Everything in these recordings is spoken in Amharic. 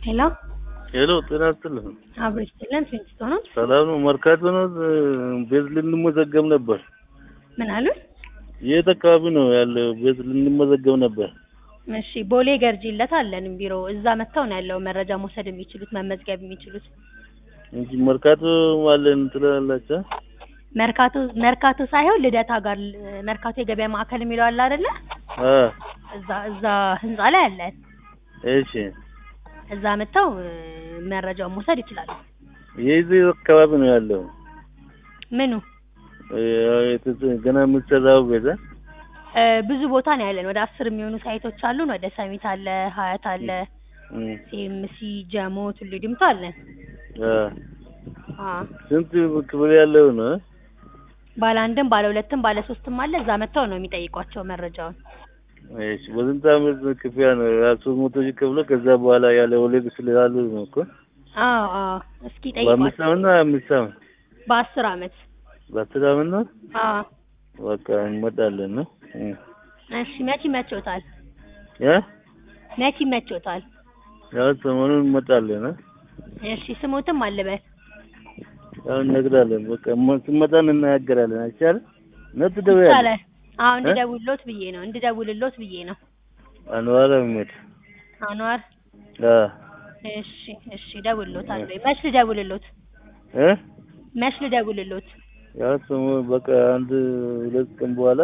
ሄሎ ሄሎ ጤና ይስጥልኝ። አብሮ ይስጥልን። ፊንስቶ ነው። ሰላም ነው? መርካቶ ነው። ቤት ልንመዘገብ ነበር። ምን አሉ? የት አካባቢ ነው ያለው? ቤት ልንመዘገብ ነበር። እሺ ቦሌ ገርጂለት አለን ቢሮ። እዛ መጥተው ነው ያለው መረጃ መውሰድ የሚችሉት መመዝገብ የሚችሉት። እንጂ መርካቶ አለን ትላላችሁ? መርካቶ መርካቶ ሳይሆን ልደታ ጋር መርካቶ የገበያ ማዕከል የሚለው አለ አይደለ? አ እዛ እዛ ህንጻ ላይ አለን። እሺ። እዛ መጥተው እ፣ መረጃውን መውሰድ ይችላሉ። የዚህ አካባቢ ነው ያለው። ምኑ እ፣ የት- ገና የምትሰራው ቤት አ? እ፣ ብዙ ቦታ ነው ያለን። ወደ አስር የሚሆኑ ሳይቶች አሉን። ወደ ሰሚት አለ፣ ሀያት አለ፣ እም፣ ሲኤምሲ፣ ጀሞ፣ ቱሉ ዲምቱ አለን። አ አ ስንት ክፍል ያለው ነው? ባለ አንድም ባለ ሁለትም ባለ ሶስትም አለ። እዛ መጥተው ነው የሚጠይቋቸው መረጃውን። እሺ። በስንት ዓመት ክፍያ ነው? ሶስት መቶ ሺህ ከፍሎ ከዛ በኋላ ያለ ወለድ ስላሉ ነው እኮ። አዎ አዎ። እስኪ በአምስት ጠይቋቸው። ዓመት ነው አምስት ዓመት በአስር አመት። በአስር ዓመት ነው። አዎ። በቃ እንመጣለን ነው። እም። እሺ መቼ ይመችዎታል? ያ መቼ ይመችዎታል? ያው ሰሞኑን እንመጣለን አ? እሺ ስሞትም አልበል። ያው እነግራለን። በቃ ሞ- ስንመጣ እንናገራለን። አይቻልም? ነው ትደውያለሽ? ይቻላል። አዎ እንድደውልሎት ብዬ ነው እንድደውልሎት ብዬ ነው። አንዋር አህመድ። አንዋር አ እሺ እሺ እደውልሎታለሁ። መች ልደውልሎት? እ መች ልደውልሎት? ያው ሰሞኑን በቃ አንድ ሁለት ቀን በኋላ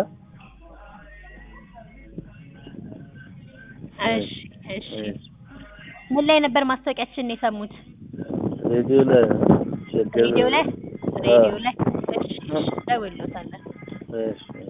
እሺ እሺ። ምን ላይ ነበር ማስታወቂያችንን የሰሙት? ሬዲዮ ላይ ነው። ሸገር ሬዲዮ ላይ ሬዲዮ ላይ። እሺ እሺ እደውልሎታለሁ። እሺ